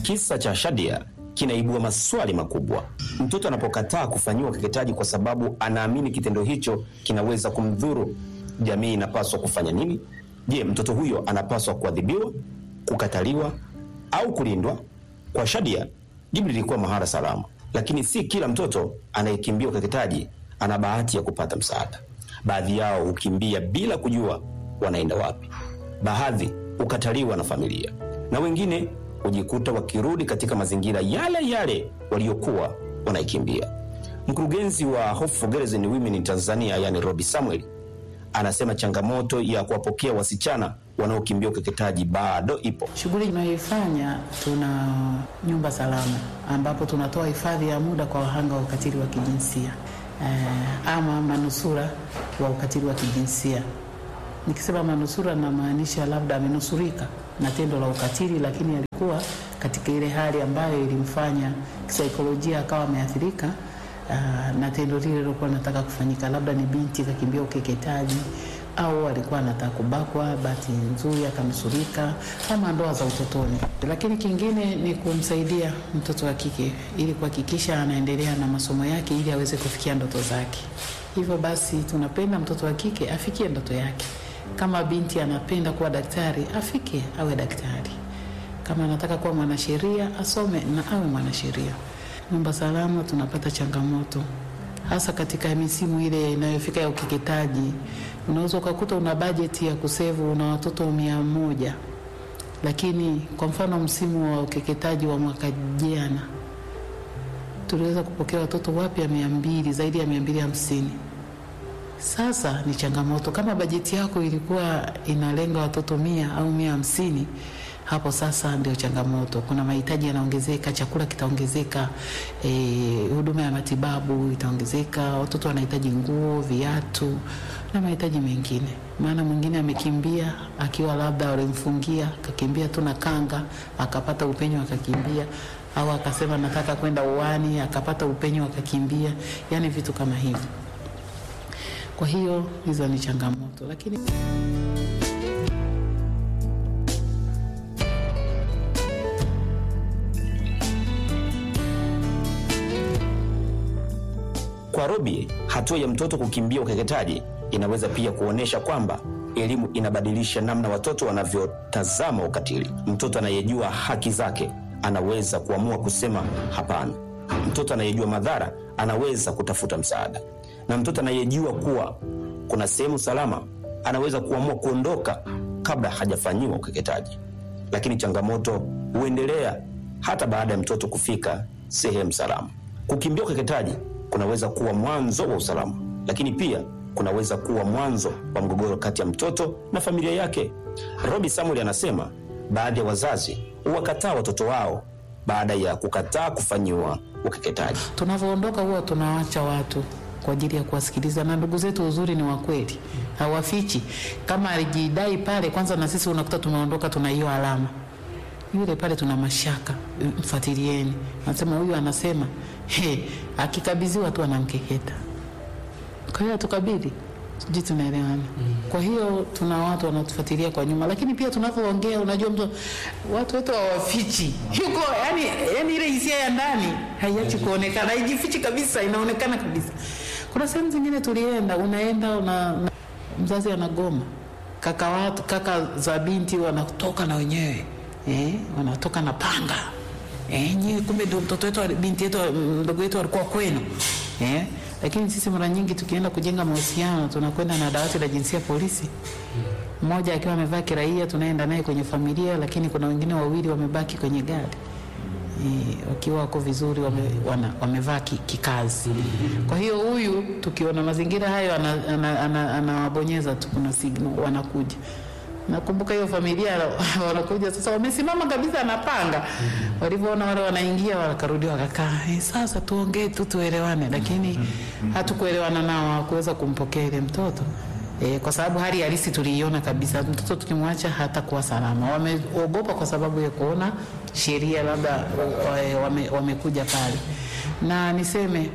Kisa cha Shadia kinaibua maswali makubwa. Mtoto anapokataa kufanyiwa ukeketaji kwa sababu anaamini kitendo hicho kinaweza kumdhuru, jamii inapaswa kufanya nini? Je, mtoto huyo anapaswa kuadhibiwa, kukataliwa au kulindwa? Kwa Shadia, jibu lilikuwa mahara salama, lakini si kila mtoto anayekimbia ukeketaji ana bahati ya kupata msaada. Baadhi yao hukimbia bila kujua wanaenda wapi, baadhi hukataliwa na familia, na wengine hujikuta wakirudi katika mazingira yale yale waliokuwa wanaikimbia. Mkurugenzi wa Hope for Girls and Women in Tanzania, yani Robi Samuel, anasema changamoto ya kuwapokea wasichana wanaokimbia ukeketaji bado ipo. Shughuli tunayoifanya, tuna nyumba salama ambapo tunatoa hifadhi ya muda kwa wahanga wa ukatili wa kijinsia eh, ama manusura wa ukatili wa kijinsia. Nikisema manusura, namaanisha labda amenusurika na tendo la ukatili, lakini alikuwa katika ile hali ambayo ilimfanya kisaikolojia akawa ameathirika uh, na tendo lile lilokuwa nataka kufanyika, labda ni binti kakimbia ukeketaji au alikuwa anataka kubakwa, bahati nzuri akanusurika, ama ndoa za utotoni. Lakini kingine ni kumsaidia mtoto wa kike ili kuhakikisha anaendelea na masomo yake ili aweze kufikia ndoto zake. Hivyo basi, tunapenda mtoto wa kike afikie ndoto yake. Kama binti anapenda kuwa daktari, afike awe daktari. Kama anataka kuwa mwanasheria, asome na awe mwanasheria. Nyumba salama tunapata changamoto hasa katika misimu ile inayofika ya ukeketaji. Unaweza ukakuta una bajeti ya kusevu, una watoto mia moja, lakini kwa mfano msimu wa ukeketaji wa mwaka jana tuliweza kupokea watoto wapya mia mbili, zaidi ya mia mbili hamsini. Sasa ni changamoto. Kama bajeti yako ilikuwa inalenga watoto mia au mia hamsini, hapo sasa ndio changamoto. Kuna mahitaji yanaongezeka, chakula kitaongezeka, eh, huduma ya matibabu itaongezeka, watoto wanahitaji nguo, viatu na mahitaji mengine. Maana mwingine amekimbia akiwa labda walimfungia, akakimbia tu na kanga, akapata upenyo akakimbia, au akasema nataka kwenda uwani, akapata upenyo akakimbia, yani vitu kama hivyo. Kwa hiyo hizo ni changamoto, lakini Kwa Robi, hatua ya mtoto kukimbia ukeketaji inaweza pia kuonyesha kwamba elimu inabadilisha namna watoto wanavyotazama ukatili. Mtoto anayejua haki zake anaweza kuamua kusema hapana. Mtoto anayejua madhara anaweza kutafuta msaada, na mtoto anayejua kuwa kuna sehemu salama anaweza kuamua kuondoka kabla hajafanyiwa ukeketaji. Lakini changamoto huendelea hata baada ya mtoto kufika sehemu salama. Kukimbia ukeketaji kunaweza kuwa mwanzo wa usalama, lakini pia kunaweza kuwa mwanzo wa mgogoro kati ya mtoto na familia yake. Robi Samuel anasema baadhi ya wazazi huwakataa watoto wao baada ya kukataa kufanyiwa ukeketaji. tunavyoondoka huwa tunawaacha watu kwa ajili ya kuwasikiliza, na ndugu zetu uzuri ni wakweli, hawafichi. Kama alijidai pale kwanza, na sisi unakuta tumeondoka, tuna hiyo alama yule pale, tuna mashaka, mfuatilieni. Anasema huyu anasema he, akikabidhiwa tu anamkeketa. Kwa hiyo hatukabidhi, sijui tunaelewana. Kwa hiyo tuna watu wanatufuatilia kwa nyuma, lakini pia tunavyoongea, unajua mtu, watu wetu hawafichi, yuko yani, yani ile hisia ya ndani haiachi kuonekana, haijifichi kabisa, inaonekana kabisa. Kuna sehemu zingine tulienda, unaenda una, una, mzazi anagoma, kaka watu, kaka za binti wanatoka na wenyewe eh, wanatoka na panga eh, nyewe kumbe ndio mtoto wetu binti yetu mdogo wetu alikuwa kwenu eh. Lakini sisi mara nyingi tukienda kujenga mahusiano tunakwenda na dawati la jinsia polisi, mmoja akiwa amevaa kiraia, tunaenda naye kwenye familia, lakini kuna wengine wawili wamebaki kwenye gari e, wakiwa wako vizuri wame, wana, wamevaa ki- kikazi. Kwa hiyo huyu tukiona mazingira hayo anawabonyeza ana, ana, anawabonyeza tu, kuna signal wanakuja Nakumbuka hiyo familia wanakuja sasa, wamesimama kabisa, anapanga. Walivyoona wale wanaingia, wakarudi wakakaa, eh, sasa tuongee tu tuelewane, lakini hatukuelewana nao, hawakuweza kumpokea ile mtoto eh, kwa sababu hali halisi tuliiona kabisa, mtoto tukimwacha hatakuwa salama. Wameogopa kwa sababu ya kuona sheria labda wa- wame, wamekuja pale, na niseme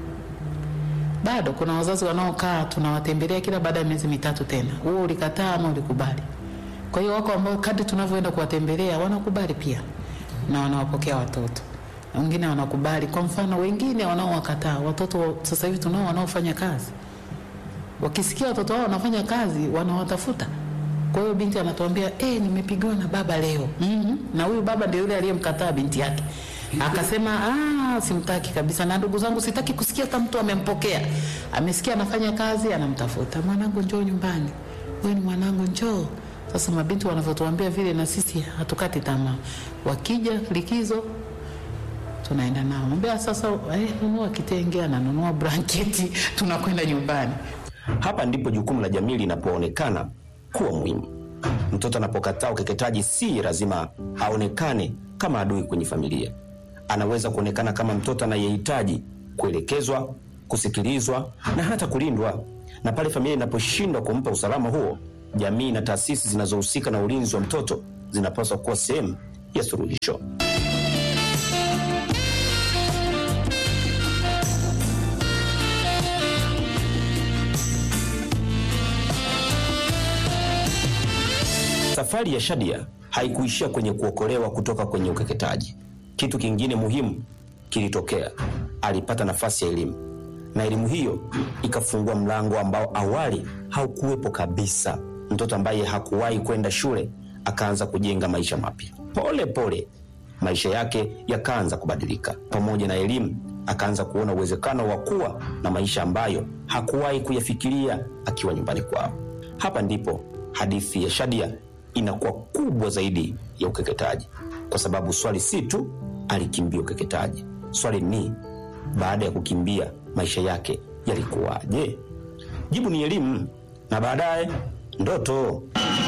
bado kuna wazazi wanaokaa tunawatembelea kila baada ya miezi mitatu tena, huo ulikataa ama ulikubali. Kwa hiyo wako ambao kadri tunavyoenda kuwatembelea wanakubali pia, na wanawapokea watoto wengine wanakubali. Kwa mfano, wengine wanaowakataa watoto. Sasa hivi tunao wanaofanya kazi, wakisikia watoto wao wanafanya kazi wanawatafuta. Kwa hiyo binti anatuambia eh, nimepigiwa na baba leo. mm-hmm. na huyu baba ndio yule aliyemkataa binti yake akasema ah, simtaki kabisa, na ndugu zangu, sitaki kusikia hata mtu amempokea. Amesikia anafanya kazi, anamtafuta mwanangu, njoo nyumbani, wewe ni mwanangu, njoo. Sasa mabinti wanavyotuambia vile, na sisi hatukati tamaa. Wakija likizo tunaenda nao, mwambia sasa, eh, nunua kitenge, ananunua blanketi, tunakwenda nyumbani. Hapa ndipo jukumu la jamii linapoonekana kuwa muhimu. Mtoto anapokataa ukeketaji, si lazima aonekane kama adui kwenye familia. Anaweza kuonekana kama mtoto anayehitaji kuelekezwa, kusikilizwa na hata kulindwa. Na pale familia inaposhindwa kumpa usalama huo, jamii na taasisi zinazohusika na ulinzi wa mtoto zinapaswa kuwa sehemu ya suluhisho. Safari ya Shadia haikuishia kwenye kuokolewa kutoka kwenye ukeketaji. Kitu kingine muhimu kilitokea. Alipata nafasi ya elimu, na elimu hiyo ikafungua mlango ambao awali haukuwepo kabisa. Mtoto ambaye hakuwahi kwenda shule akaanza kujenga maisha mapya. Pole pole maisha yake yakaanza kubadilika. Pamoja na elimu, akaanza kuona uwezekano wa kuwa na maisha ambayo hakuwahi kuyafikiria akiwa nyumbani kwao. Hapa ndipo hadithi ya Shadia inakuwa kubwa zaidi ya ukeketaji, kwa sababu swali si tu alikimbia ukeketaji. Swali ni baada ya kukimbia maisha yake yalikuwaje? Jibu ni elimu na baadaye ndoto.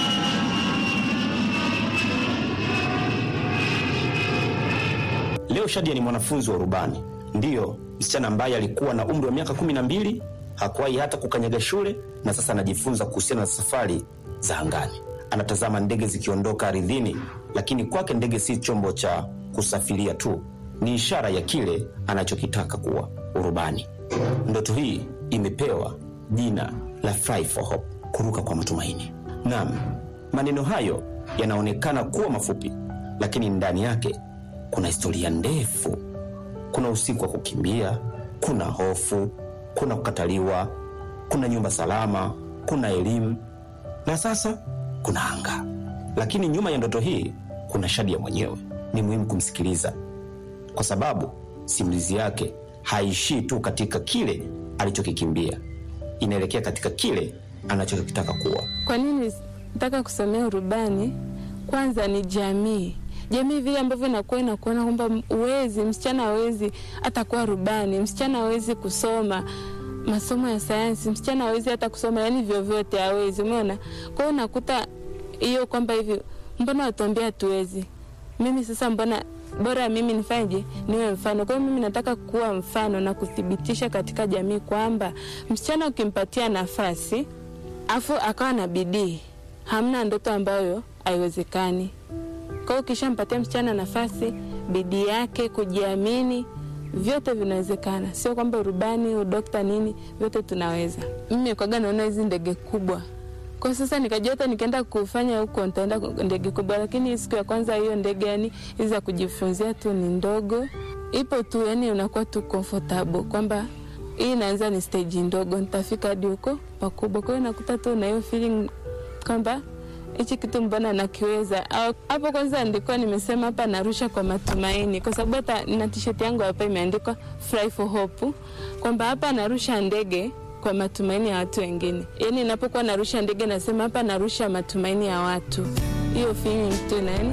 Leo Shadia ni mwanafunzi wa urubani, ndiyo msichana ambaye alikuwa na umri wa miaka kumi na mbili, hakuwahi hata kukanyaga shule, na sasa anajifunza kuhusiana na safari za angani. Anatazama ndege zikiondoka ardhini, lakini kwake ndege si chombo cha kusafiria tu, ni ishara ya kile anachokitaka kuwa, urubani. Ndoto hii imepewa jina la Fly for Hope, kuruka kwa matumaini. Naam, maneno hayo yanaonekana kuwa mafupi, lakini ndani yake kuna historia ndefu. Kuna usiku wa kukimbia, kuna hofu, kuna kukataliwa, kuna nyumba salama, kuna elimu na sasa kuna anga. Lakini nyuma ya ndoto hii kuna Shadia mwenyewe. Ni muhimu kumsikiliza, kwa sababu simulizi yake haishii tu katika kile alichokikimbia, inaelekea katika kile anachokitaka kuwa. Kwa nini nataka kusomea urubani? Kwanza ni jamii jamii vile ambavyo inakuwa inakuona kwamba uwezi msichana hawezi hata kuwa rubani, msichana hawezi kusoma masomo ya sayansi, msichana hawezi hata kusoma yani vyovyote hawezi, umeona. Kwa hiyo unakuta hiyo kwamba hivi, mbona watuambia hatuwezi? Mimi sasa, mbona bora mimi nifanyeje, niwe mfano. Kwa hiyo mimi nataka kuwa mfano na kuthibitisha katika jamii kwamba msichana ukimpatia nafasi afu akawa na bidii, hamna ndoto ambayo haiwezekani. Kwa hiyo ukishampatia msichana nafasi, bidii yake, kujiamini, vyote vinawezekana. Sio kwamba urubani, udokta, nini, vyote tunaweza. Mimi kwaga naona hizi ndege kubwa kwa sasa, nikajua hata nikienda kufanya huko nitaenda ndege kubwa, lakini siku ya kwanza hiyo ndege, yani hizi za kujifunzia tu ni ndogo, ipo tu, yani unakuwa tu comfortable kwamba hii inaanza ni stage ndogo, nitafika hadi huko pakubwa. Kwa hiyo nakuta tu na hiyo feeling kwamba hichi kitu mbona nakiweza. Hapo kwanza ndikuwa nimesema hapa narusha kwa matumaini, kwa sababu hata na t-shirt yangu hapa imeandikwa Fly for Hope, kwamba hapa narusha ndege kwa matumaini ya watu wengine. Yani napokuwa narusha ndege nasema hapa narusha matumaini ya watu, hiyo feeling tu nani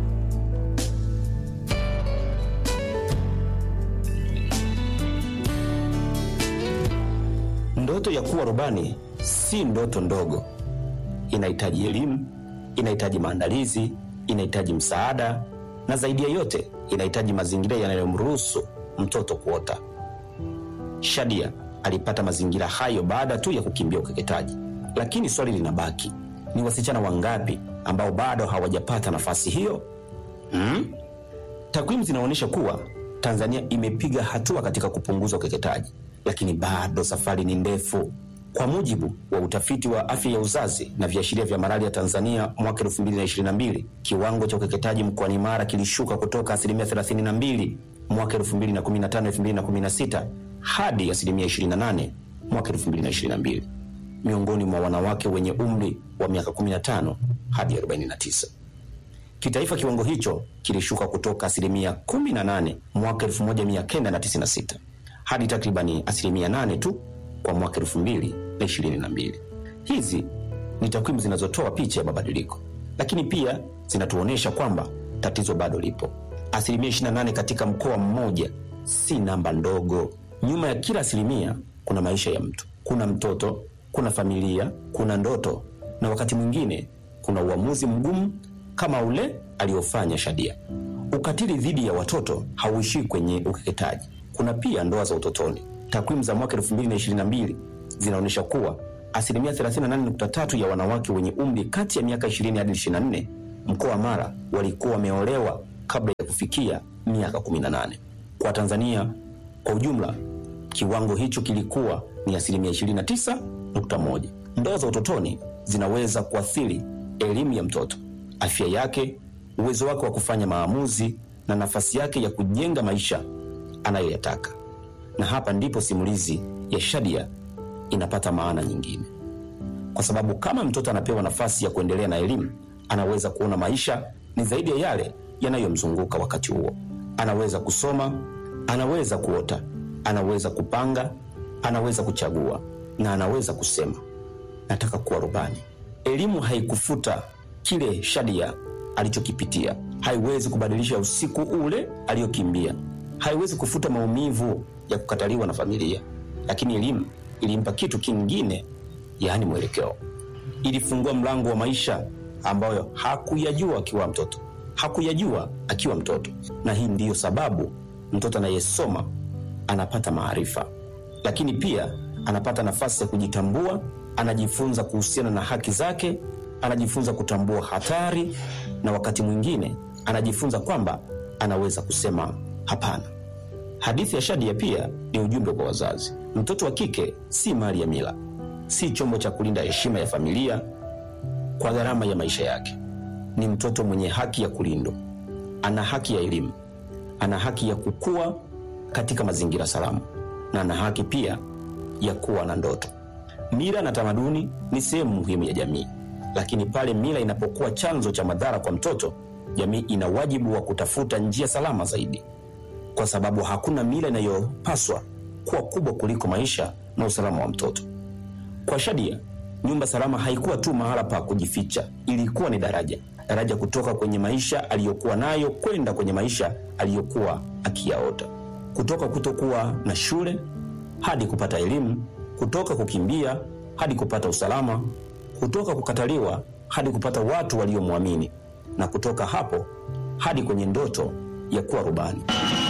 Ndoto ya kuwa rubani si ndoto ndogo. Inahitaji elimu, inahitaji maandalizi, inahitaji msaada, na zaidi ya yote inahitaji mazingira yanayomruhusu mtoto kuota. Shadia alipata mazingira hayo baada tu ya kukimbia ukeketaji, lakini swali linabaki, ni wasichana wangapi ambao bado hawajapata nafasi hiyo? Hmm? Takwimu zinaonyesha kuwa Tanzania imepiga hatua katika kupunguza ukeketaji, lakini bado safari ni ndefu. Kwa mujibu wa utafiti wa afya ya uzazi na viashiria vya malaria Tanzania mwaka 2022, kiwango cha ukeketaji mkoani Mara kilishuka kutoka asilimia 32 mwaka 2015-2016 hadi asilimia 28 mwaka 2022 miongoni mwa wanawake wenye umri wa miaka 15 hadi 49. Kitaifa kiwango hicho kilishuka kutoka asilimia 18 mwaka 1996 hadi takribani asilimia 8 tu kwa mwaka 2022. Hizi ni takwimu zinazotoa picha ya mabadiliko, lakini pia zinatuonyesha kwamba tatizo bado lipo. Asilimia 28 katika mkoa mmoja si namba ndogo. Nyuma ya kila asilimia kuna maisha ya mtu, kuna mtoto, kuna familia, kuna ndoto, na wakati mwingine kuna uamuzi mgumu kama ule aliofanya Shadia. Ukatili dhidi ya watoto hauishii kwenye ukeketaji, kuna pia ndoa za utotoni. Takwimu za mwaka 2022 zinaonyesha kuwa asilimia 38.3 ya wanawake wenye umri kati ya miaka 20 hadi 24 mkoa wa Mara walikuwa wameolewa kabla ya kufikia miaka 18. Kwa Tanzania kwa ujumla, kiwango hicho kilikuwa ni asilimia 29.1. Ndoa za utotoni zinaweza kuathiri elimu ya mtoto, afya yake, uwezo wake wa kufanya maamuzi na nafasi yake ya kujenga maisha anayoyataka. Na hapa ndipo simulizi ya Shadia inapata maana nyingine, kwa sababu kama mtoto anapewa nafasi ya kuendelea na elimu, anaweza kuona maisha ni zaidi ya yale yanayomzunguka wakati huo. Anaweza kusoma, anaweza kuota, anaweza kupanga, anaweza kuchagua na anaweza kusema nataka kuwa rubani. Elimu haikufuta kile Shadia alichokipitia, haiwezi kubadilisha usiku ule aliyokimbia, haiwezi kufuta maumivu ya kukataliwa na familia, lakini elimu ilimpa kitu kingine, yaani mwelekeo. Ilifungua mlango wa maisha ambayo hakuyajua akiwa mtoto, hakuyajua akiwa mtoto. Na hii ndiyo sababu mtoto anayesoma anapata maarifa, lakini pia anapata nafasi ya kujitambua, anajifunza kuhusiana na haki zake, anajifunza kutambua hatari, na wakati mwingine anajifunza kwamba anaweza kusema hapana. Hadithi ya Shadia pia ni ujumbe kwa wazazi. Mtoto wa kike si mali ya mila, si chombo cha kulinda heshima ya familia kwa gharama ya maisha yake. Ni mtoto mwenye haki ya kulindwa, ana haki ya elimu, ana haki ya kukua katika mazingira salama, na ana haki pia ya kuwa na ndoto. Mila na tamaduni ni sehemu muhimu ya jamii, lakini pale mila inapokuwa chanzo cha madhara kwa mtoto, jamii ina wajibu wa kutafuta njia salama zaidi, kwa sababu hakuna mila inayopaswa kuwa kubwa kuliko maisha na usalama wa mtoto. Kwa Shadia, nyumba salama haikuwa tu mahala pa kujificha, ilikuwa ni daraja, daraja kutoka kwenye maisha aliyokuwa nayo kwenda kwenye maisha aliyokuwa akiyaota, kutoka kutokuwa na shule hadi kupata elimu, kutoka kukimbia hadi kupata usalama, kutoka kukataliwa hadi kupata watu waliomwamini, na kutoka hapo hadi kwenye ndoto ya kuwa rubani.